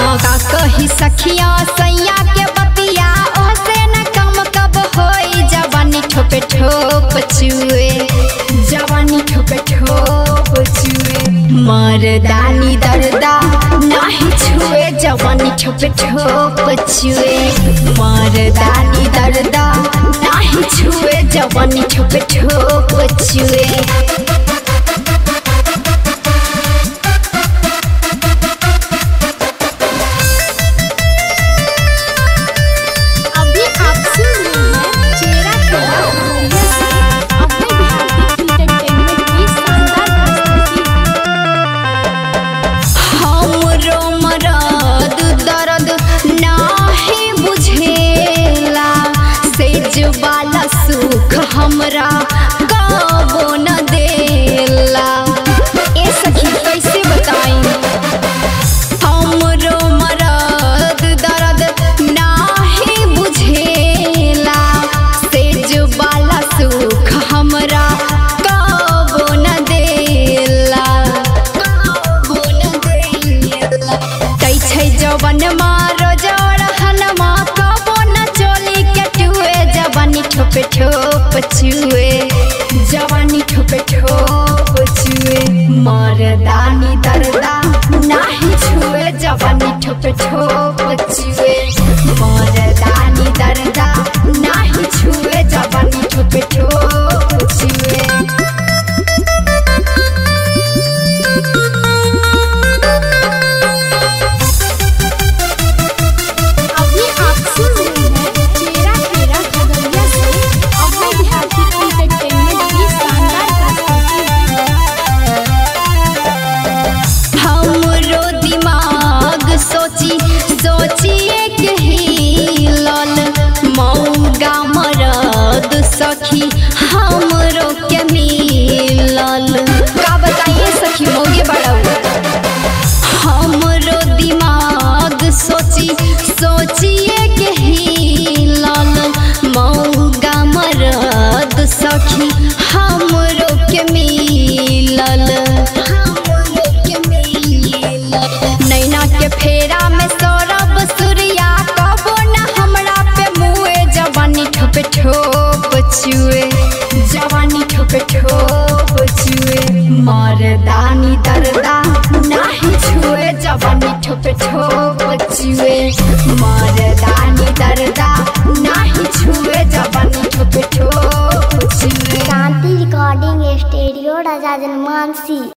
का कही सखिया सैया के बतिया ओसे न कम कब होई जवानी ठोपे ठोप चुए जवानी ठोपे ठोप चुए मर्दानी दर्दा नाही छुए जवानी ठोपे ठोप चुए मर्दानी दर्दा नाही छुए जवानी ठोपे ठोप चुए अभी आप सुन रहे हैं चेहरा चेहरा खगड़िया से अभय भारती इंटरटेनमेंट की शानदार प्रस्तुति हमरो मरद दर्द नाही बुझेला सेज वाला सुख हमरा कबो न देला ए सखी कैसे बताई हमरो मरद दर्द नाही बुझेला सेज वाला सुख हमरा कबो न देला कबो न देला कै छै जवन मारो जोड़ हनमा कबो न चोली के टुए जवानी ठोपे ठोप चुए जवानी ठोपे ठोप चुए मरदानी दर्दा नाही छुए जवानी ठोपे ठोप चुए मरदानी दर्दा नाही छुए जवानी ठोपे ठोप चुए अभी आप सुन रहे हैं चेहरा चेहरा खगड़िया से अभय भारती इंटरटेनमेंट की शानदार प्रस्तुति हमरो दिमाग सोची सोचिए के हिलल मौगा मरद सखी हमरो के मिलल का बताइए सखी मौगे बड़ऊ हमरो दिमाग सोची सोचिए के हिलल मौगा मरद सखी हमरो के मिलल हमरो के मिलल नैना के फेरा में सौरभ सूर्या कबो न हमरा पे मुए जवानी ठोपे ठोप चुए जवानी ठोपे ठोप चुए मरदानी दर्दा नाही छुए जवानी ठोपे ठोप चुए मरदानी दर्दा नाही छुए जवानी ठोपे ठोप चुए शांति रिकॉर्डिंग स्टूडियो राजा जनमानसी